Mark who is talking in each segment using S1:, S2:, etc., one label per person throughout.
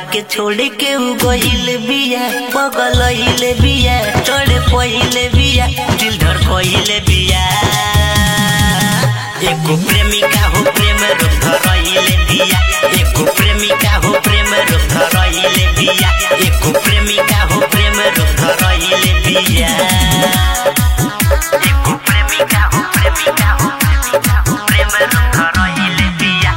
S1: के छोड़ के उ गइल बिया पगलइले बिया चढ़ पहिले बिया दिल धर कहिले बिया एको प्रेमिका हो प्रेम रूप धरइले बिया एको प्रेमिका हो प्रेम रूप धरइले बिया एको प्रेमिका हो प्रेम रूप धरइले बिया एको प्रेमिका हो प्रेमिका हो प्रेमिका हो प्रेम रूप धरइले बिया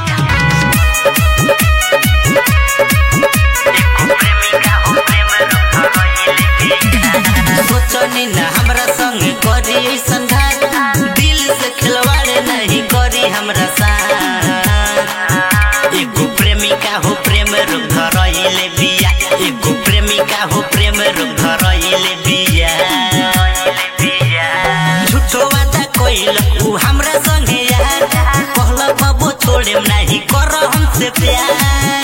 S1: एको प्रेमिका हो प्रेम रूप धरइले बिया सोचनी ना हमरा संग करी ऐसन घात दिल से खिलवाड़ नहीं करी हमरा साथ एगो प्रेमिका हो प्रेम रूप धरइले बिया एगो प्रेमिका हो प्रेम रूप धरइले बिया झूठो वादा कोइल उ हमरा संगे यार कहल बाबू छोड़ेम नहीं कर हमसे प्यार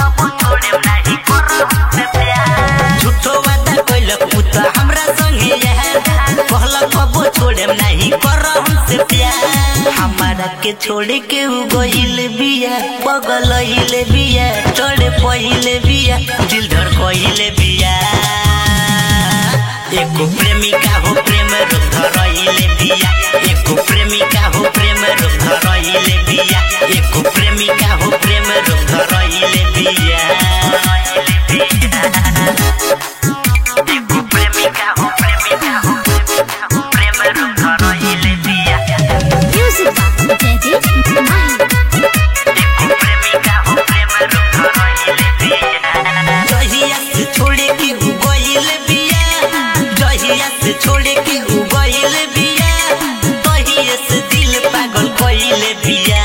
S1: झूठो वादा कोइल उ त हमरा संगे यार कहल बाबू छोड़ेम नहीं कर हमसे प्यार हमारा के छोड़ के उ गइल बिया पगलइले बिया चढ़े पहिले बिया दिल धर कहिले बिया एको प्रेमिका हो प्रेम रूप धरइले बिया एको प्रेमिका हो प्रेम रूप धरइले बिया एको प्रेमिका हो प्रेम रूप धरइले बिया एको प्रेमिका हो प्रेमिका हो प्रेमिका हो प्रेम रूप धरइले बिया
S2: Music by Teddy Mind.
S1: एको प्रेमिका हो प्रेम रूप धरइले बिया जहिया से छोड़े के उ गइल बिया जहिया से छोड़े के उ गइल बिया तहिए से दिल पागल कइले बिया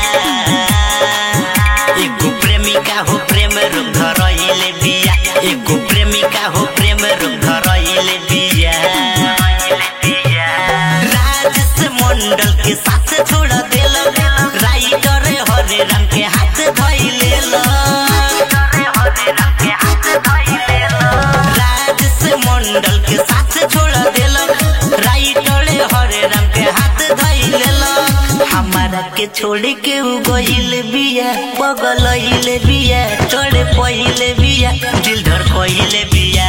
S1: एगो प्रेमिका हो प्रेम रूप धरइले बिया एगो प्रेमिका हो प्रेम रूप धरइले बिया राजेश मंडल के साथ छोड़ देल राइटर हरे रंग के हाथ धइले राजेश मंडल के साथ छोड़ देल राइटर हरे रंग के हाथ धइले हमारा के छोड़ के उ गइल बिया पगलइले बिया चढ़े पहिले बिया दिल धर कहिले बिया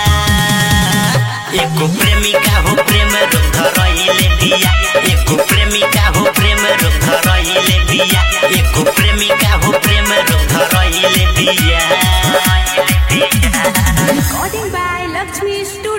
S1: एको प्रेमिका हो प्रेम रूप धरइले बिया एको प्रेमिका हो प्रेम रूप धरइले बिया एको प्रेमिका हो प्रेम रूप धरइले बिया
S2: Recording by Lakshmi Studio.